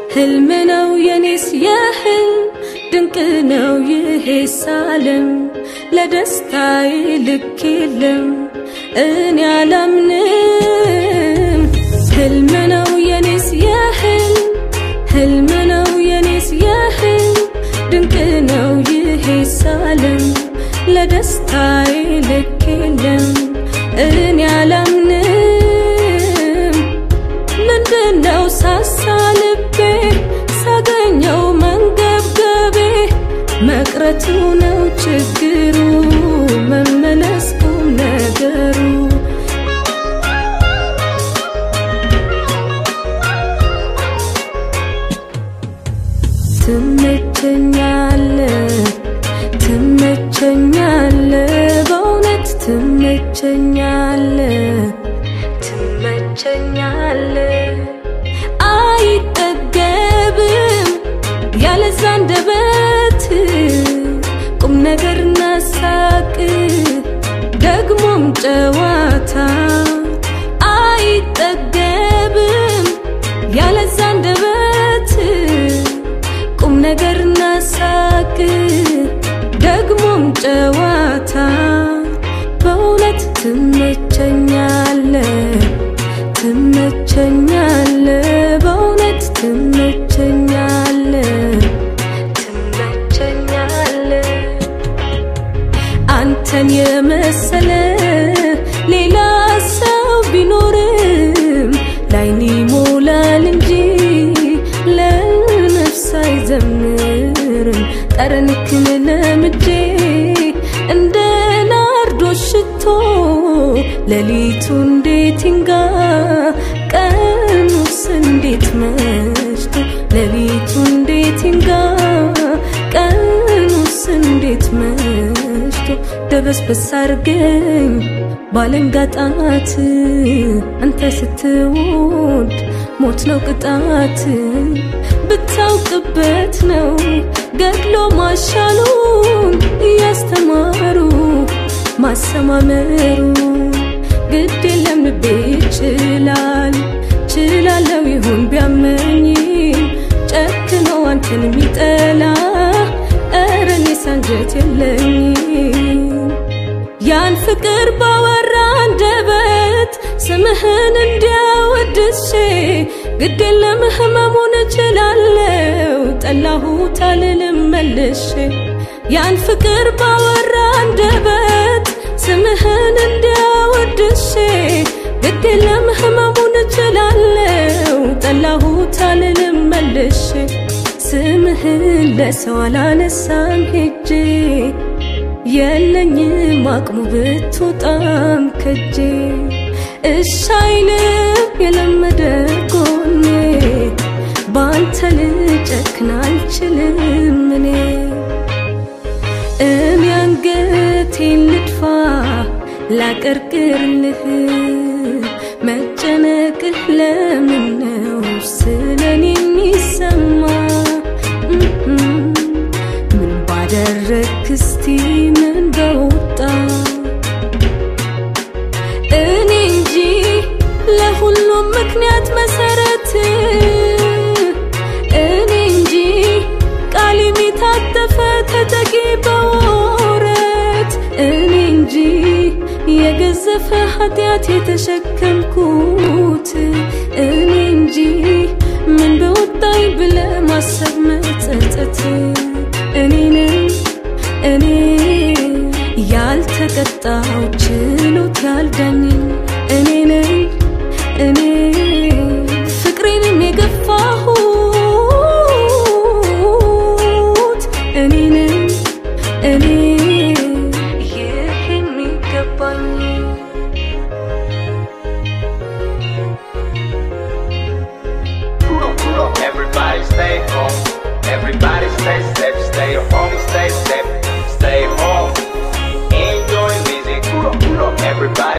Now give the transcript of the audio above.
ህልም ነው የኔስ የህልም ድንቅ ነው ይሄስ ዓለም ለደስታዬ ልክ የለም እኔ አላምንም ህልም ነው የኔስ የህልም ህልም ነው የኔስ የህልም ድንቅ ነው ይሄስ ዓለም ለደስታዬ ልክ የለም እኔ አላምንም ምንድነው ሳሳ ልቤ ሳገኘው መንገብገቤ መቅረቱ ነው ችግሩ መመለስ ቁም ነገሩ ትመቸኛለ ትመቸኛለ በእውነት ትመቸኛለ ትመቸኛለ አይጠገብም ያለዛ አንደበት ቁም ነገርና ሳቅ ደግሞም ጨዋታ አይጠገብም ያለዛ አንደበት ቁም ነገርና ሳቅ ደግሞም ጨዋታ በእውነት ትመቸኛለ ትመቸኛለ በእውነት ትመቸኛለ ትመቸኛለ አንተን የመሰለ ሌላ ሰው ቢኖርም ላይን ይሞላል እንጂ ለነፍስ አይዘምርም ጠረንክን ለምጄ እንደ ናርዶስ ሽቶ ሌሊቱ እንዴት ይንጋ ቀኑስ እንዴት መሽቶ ሌሊቱ እንዴት ይንጋ ቀኑስ እንዴት መሽቶ ደበስበስ አርገኝ ባለንጋጣት አንተ ስትወድ ሞት ነው ቅጣት ብታውቅበት ነው ገድሎ ማሻሉን እያስተማሩ ማሰማመሩ ግድ የለም ልቤ ይችላል ችላለው ይሁን ቢያመኝም ጨክኖ አንተን የሚጠላ ኧረ እኔስ አንጀት የለኝም ያን ፍቅር ባወራ አንደበት ስምህን እንዲያወድሼ ግድ የለም ህመሙን እችላለው ጠላሁት አልልም መልሼ ያን ፍቅር ባወራ አንደበት ስምህን እንዲያወድሼ ግድ የለም ህመሙን እችላለው ጠላሁት አልልም መልሼ ስምህን ለሰው አላነሳም ሄጄ የለኝም አቅሙ ብትወጣም ከጄ እሻይልም የለመደ ጎኔ ባንተ ልጨክን አልችልም እኔ እኔ አንገቴን ልድፋ ላቀርቅርልህ መጨነቅህ ለምን ነው ስለኔ የሚሰማ ምን ባደረግክ እስቲ ምን በወጣ እኔ እንጂ ለሁሉም ምክንያት መሰረት እኔ እንጂ ቃል የሚታጠፈ ተጠቂ በወረት እኔ እንጂ የገዘፈ ኃጢአት የተሸከምኩት እኔ እንጂ ምን በወጣኝ ብለ ማሰብ መጸጸት እኔንም እኔ ያልተቀጣው ችሎት ያልዳኝን እኔንም እኔ ፍቅሬንም የገፋሁት እኔንም እኔ ይህ የሚገባኝ Everybody stay home. Everybody stay safe. Stay home, stay safe. Stay home. Enjoy music. Everybody.